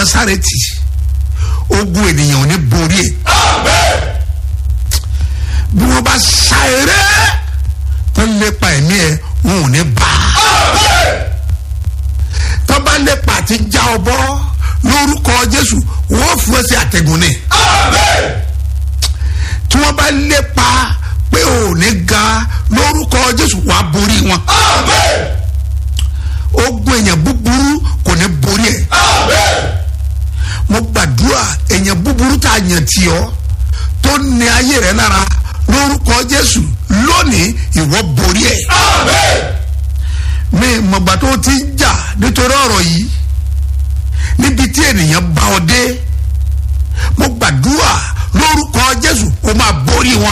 násàrẹ́tì ogun ènìyàn ò ní borí ẹ̀ bí wọ́n bá sa eré tó ń lépa ẹ̀mí ẹ̀ wọn ò ní bá a tó bá lépa àti já ọ bọ́ lórúkọ jésù wọ́n fún ẹ sí àtẹ̀gùn ni tí wọ́n bá lépa pé ò ní ga lórúkọ jésù wàá borí wọn ogun èèyàn búburú kò ní borí ẹ mo gbàdúrà èèyàn búburú tá a yàn tì ọ́ tó ní ayé rẹ lára lórúkọ jésù lónìí ìwọ borí ẹ mi mọ̀gbà tó ti ń jà nítorí ọ̀rọ̀ yìí níbi tí ènìyàn bá ọ dé mo gbàdúrà lórúkọ jésù o máa borí wọn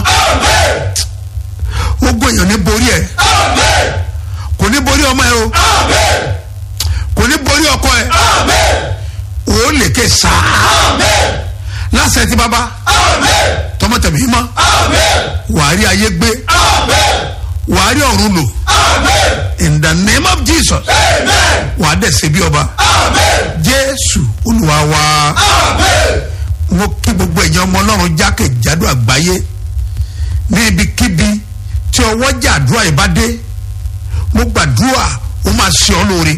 ogun èèyàn ní borí ẹ kò ní borí ọmọ ẹ o kò ní borí ọkọ ẹ o lè ké sáà lásẹ̀ tí bàbá tọmọtẹmí mọ́ wàá rí ayé gbé wàá rí ọ̀run lò in the name of jesus wàá dẹ̀ ṣe bí ọba jésù olúwa wa mo kí gbogbo ẹ̀yàn ọmọ ọlọ́run jákèjádò àgbáyé ní ibikíbi tí ọwọ́ jà àdúrà yìí bá dé mo gbàdúrà ó máa ṣe ọ́ lóore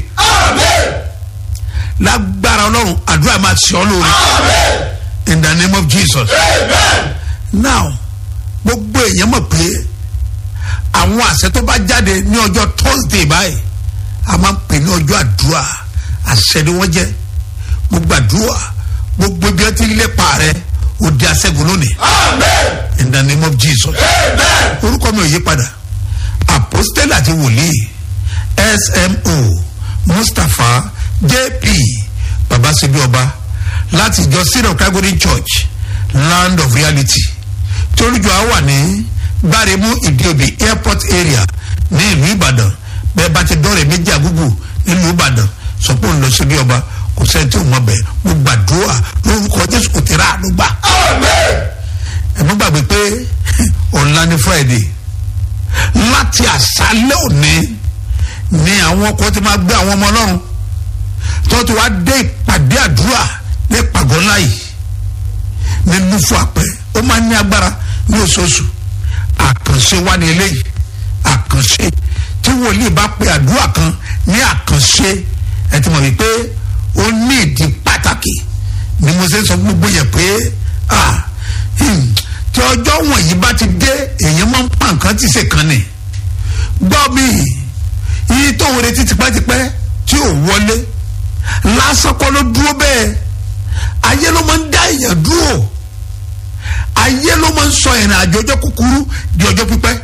lágbára ọlọ́run àdúrà máa ṣe ọ́ lóore in the name of jesus now gbogbo èèyàn mọ̀ pé àwọn àṣẹ tó bá jáde ní ọjọ́ thursday báyìí a máa ń pè ní ọjọ́ àdúrà àṣẹ ni wọ́n jẹ́ mo gbàdúrà gbogbo ibi ọtí lépa rẹ ó di aṣẹ́gun lónìí in the name of jesus orúkọ mi ò yí padà apostle àti wòlíì smo mustapha jp babasebi ọba láti ìjọ syria calgary church land of reality tí olùjọ á wà ní gbáremú ìdíòbí airport area ní ìlú ìbàdàn bẹ́ẹ̀ bá ti dọ́rẹ̀ méjì àgúgù nílùú ìbàdàn sọ pé òun lọ síbi ọba kò sẹ́ni tí ò mọ̀ bẹ́ẹ̀ mo gbàdúrà lórúkọ jésù kò tẹ̀ra àánú gbà. ẹ mọ́ gbàgbé pé ọ̀la ní friday láti àṣálẹ́ òní ni àwọn ọkọ̀ ti máa gbé àwọn ọmọ ọlọ́run tó ti wá dé ìpàdé àdúrà ní ìpàgọ́ ńlá yìí ní lúfọ àpẹ ó máa ní agbára ní oṣooṣù àkànṣe wá ní eléyìí àkànṣe tí wòlíì bá pe àdúrà kan ní àkànṣe ẹ ti mọ̀ wípé ó ní ìdí pàtàkì ni mo ṣe ń sọ fún gbogbo yẹn pé tí ọjọ́ wọ̀nyí bá ti dé èèyàn máa ń pa nǹkan tí ṣe kan ni gbọ́ mi iye tó ń retí tipẹ́tipẹ́ tí ò wọlé lásán kọ́ ló dúró bẹ́ẹ̀ ayé ló máa ń dá èèyàn dúró ayé ló máa ń sọ ìrìn àjò ọjọ́ kúkúrú di ọjọ́ pípẹ́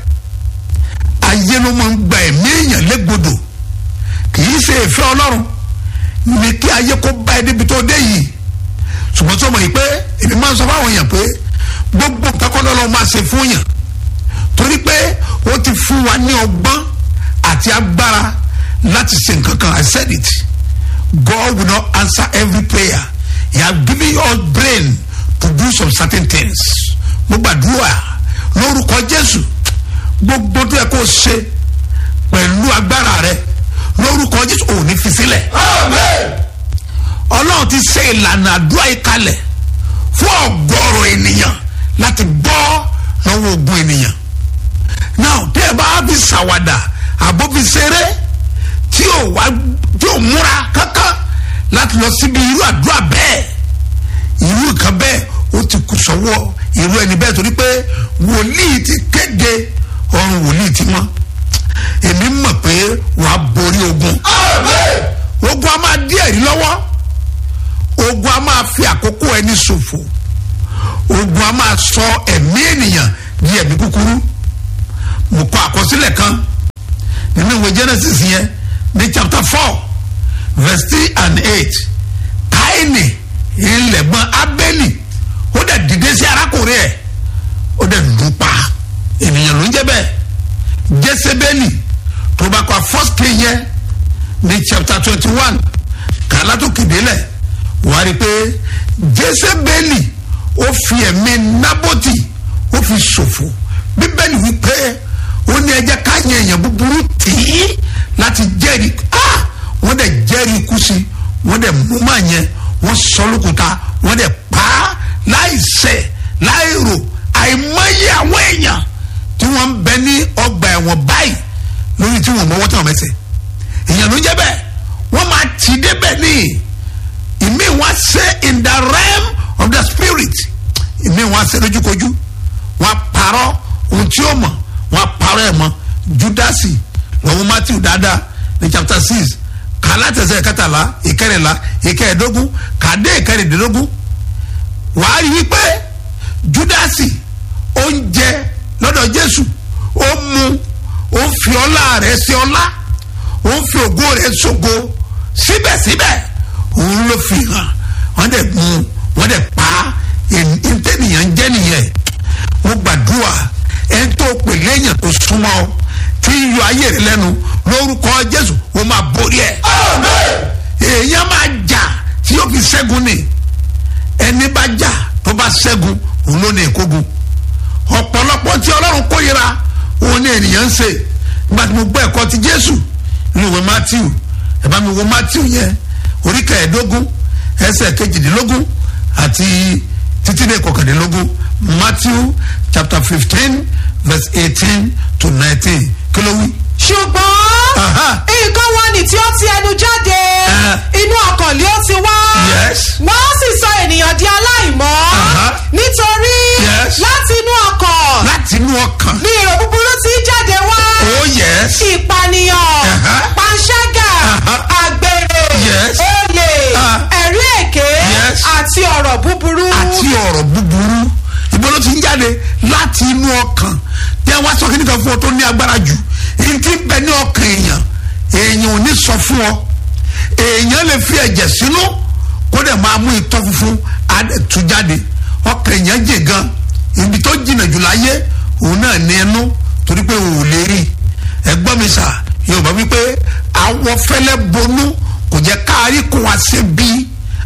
ayé ló máa ń gba ẹ̀mí èèyàn légbodò kì í ṣe ìfẹ́ ọlọ́run ní kí ayé kó bá ẹ níbi tó dé yìí ṣùgbọ́n tó mọ̀ yìí pé èmi máa ń sọ fáwọn èèyàn pé gbogbo nǹkan kọ́ lọ́lọ́ máa ṣe fún yàn torí pé ó ti fún wa ní ọgbọ́n àti agbára láti ṣe nǹkan kan I said it God will not answer every prayer he has given you all brain to do some certain things mo gbàdúrà lórúkọ Jésù gbogbo tó yẹ kó ṣe pẹ̀lú agbára rẹ lórúkọ Jésù ò ní fi sílẹ̀ Ọlọ́run ti ṣe ìlànà àdúrà yìí kalẹ̀ fún ọ̀gọ̀rọ̀ ènìyàn láti bọ́ lọ́wọ́ ogun ènìyàn now tẹ́ ẹ bá fi ṣàwàdà àbó fi ṣeré tí ò wá tí ò múra kankan láti lọ síbi irú àdúrà bẹ́ẹ̀ irú nǹkan bẹ́ẹ̀ ó ti kù sọ́wọ́ irú ẹni bẹ́ẹ̀ torí pé wòlíì ti kéde ọrùn wòlíì ti mọ́ èmi mọ̀ pé wàá borí ogun ogun a máa dí ẹ̀rí lọ́wọ́ ogun a máa fi àkókò ẹni ṣòfò ogun a máa sọ ẹ̀mí ènìyàn di ẹ̀mí kúkúrú mo kọ àkọsílẹ̀ kan nínú ìwé Genesis yẹn ní chapter four verse three and eight káyìnì ìlẹ̀gbọ́n abẹ́lì ó dẹ̀ dìde sí arákùnrin ẹ̀ ó dẹ̀ lù pa ènìyàn ló ń jẹ́ bẹ́ẹ̀ jésébélì tó bá kọ first king yẹn ní chapter twenty one kàlá tó kéde lẹ̀ wà á rí i pé jésébélì ó fi ẹ̀mí nábọ́tì ó fi ṣòfò bíbélì wípé ó ní ẹjẹ́ ká yẹ èèyàn búburú tì í láti jẹ́rìí ah wọ́n dẹ̀ jẹ́rìí ikú sí wọ́n dẹ̀ mú màá yẹn wọ́n sọ wọn parọ́ ẹ̀ mọ́ judasi lọ́wọ́ matthew dáadáa ní chapter six kàlátẹ̀sẹ̀ kẹtàlá ìkẹrìnlá ìkẹẹ̀dógún kàdé ìkẹrìndínlógún wàá rí wípé judasi ó ń jẹ lọ́dọ̀ jésù ó mu ó fi ọlá rẹ̀ sí ọlá ó fi ògo rẹ̀ ṣògo síbẹ̀síbẹ̀ òun ló fi hàn wọ́n dẹ̀ mú wọ́n dẹ̀ pa ntẹ́nìyàn jẹ́ nìyẹn mo gbàdúrà ẹni tó pè léèyàn tó súnmọ́ ọ tí ń yọ ayé rẹ lẹ́nu lórúkọ jésù ó máa borí ẹ̀ èèyàn máa jà tí yóò fi ṣẹ́gun ni ẹni bá jà tó bá ṣẹ́gun òun ló ní ìkógun ọ̀pọ̀lọpọ̀ tí ọlọ́run kórìíra òun ní ènìyàn ń ṣe nígbà tí mo gbọ́ ẹ̀kọ́ ti jésù ní ìwé matthew ẹ bá mi wo matthew yẹn orí kẹẹ̀ẹ́dógún ẹsẹ̀ kejìdínlógún àti títí dé kọkàndínlógún matthew chapter fifteen verse eighteen to nineteen kí ló wí. ṣùgbọ́n Aha. nǹkan wọn ni tí ó ti ẹnu jáde Eh. inú ọkàn lé ó ti wá Yes. wọ́n sì sọ ènìyàn di aláìmọ́ Aha. nítorí Yes. láti inú ọkàn láti inú ọkàn. ni èrò búburú ti jáde wá oh yes. ìpànìyàn Aha. panṣágà Aha. àgbèrè Yes. olè Ah. ẹ̀rí èké Yes. àti ọ̀rọ̀ búburú àti ọ̀rọ̀ búburú ibo ló ti ń jáde láti inú ọkàn tí wọ́n sọ kíni kan fún ọ tó ní agbára jù èyí tí ń bẹ ní ọkàn èèyàn èèyàn ò ní sọ fún ọ èèyàn lè fi ẹ̀jẹ̀ sínú kó dẹ̀ máa mú itọ́ funfun á dẹ̀ tú jáde ọkàn èèyàn jè gan ibi tó jìnnà jù láyé òun náà ní ẹnu torí pé òun ò lè rí ẹgbọ́n mi sà yorùbá wípé àwọn fẹ́lẹ́ bonú kò jẹ́ káàrí kó wá sí bí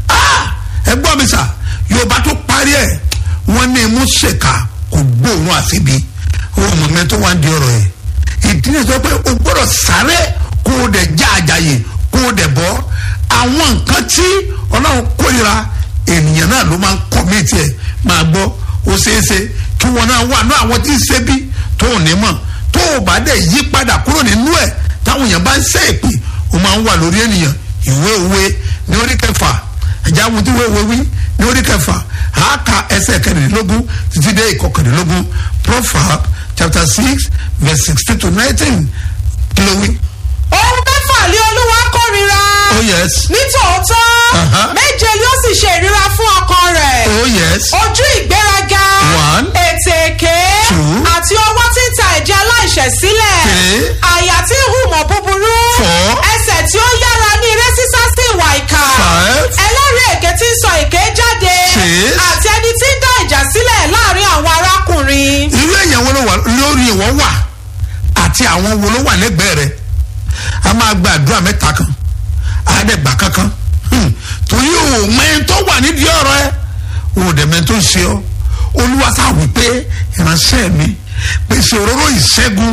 ẹgbọ́n mi sà yorùbá tó parí ẹ̀ wọ́n ní imú ṣèkà kò gbóòórùn àṣebi wọ́n mọ̀ mẹ́ tó wá ń di ọ̀rọ̀ yẹn ìdí ni sọ pé o gbọ́dọ̀ sáré kó o dẹ̀ já àjàyè kó o dẹ̀ bọ́ àwọn nǹkan tí ọlọ́run kórira ènìyàn náà ló máa ń kọ́ mí tiẹ̀ máa gbọ́ ó ṣeéṣe kí wọn náà wà ní àwọn tí ń ṣe bí tó ò ní mọ̀ tó o bá dẹ̀ yí padà kúrò nínú ẹ̀ táwọn èèyàn bá ń ṣe èpè o máa ń wà lórí ènìyàn ìwé òwe ní orí kẹfà ẹ̀já àwọn tí wọ́n wí ní orí kẹfà àáka ẹsẹ̀ kẹrìndínlógún títí dé ìkọkàndínlógún proverb chapter six verse sixteen to nineteen kí ló wí. ohun mẹ́fà lé olúwa kórìíra oh yes nítòótọ́ Aha. méje yóò sì ṣe ìríra fún ọkàn rẹ̀ oh yes ojú ìgbéraga One. ètè èké Two. àti ọwọ́ tí ń ta ẹ̀jẹ̀ aláìṣẹ̀ sílẹ̀ Three. àyà tí ń hùmọ̀ búburú Four. ẹsẹ̀ tí ó yára ní eré sísá sí ìwà ìkà Five. ẹlẹ́rìí èké tí ń sọ èké jáde Six. àti ẹni tí ń dá ìjà sílẹ̀ láàrin àwọn arákùnrin. irú èèyàn wo ló wà lórí ìwọ wà àti àwọn wo ló wà lẹ́gbẹ̀ẹ́ rẹ̀ a máa gba àdúrà mẹ́ta kan àádẹ́gbà kankan Hmm. torí o mẹ́rin tó wà nídìí ọ̀rọ̀ ẹ o dẹ̀ mẹ́rin tó ń ṣe ọ́ olúwa sá wí pé ìránṣẹ́ mi pèsè òróró ìṣẹ́gun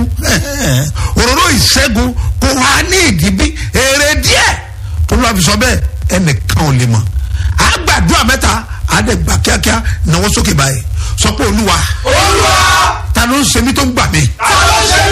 òróró ìṣẹ́gun kò wá ní ìdíbí èrè díẹ̀ olúwa fi sọ bẹ́ẹ̀ ẹnìkan ò lè mọ̀ àgbàdúrà mẹ́ta àádẹ́gbà kíákíá náwó sókè báyìí sọ pé olúwa olúwa ta ló ń ṣe mí tó ń gbà mí ta ló ṣe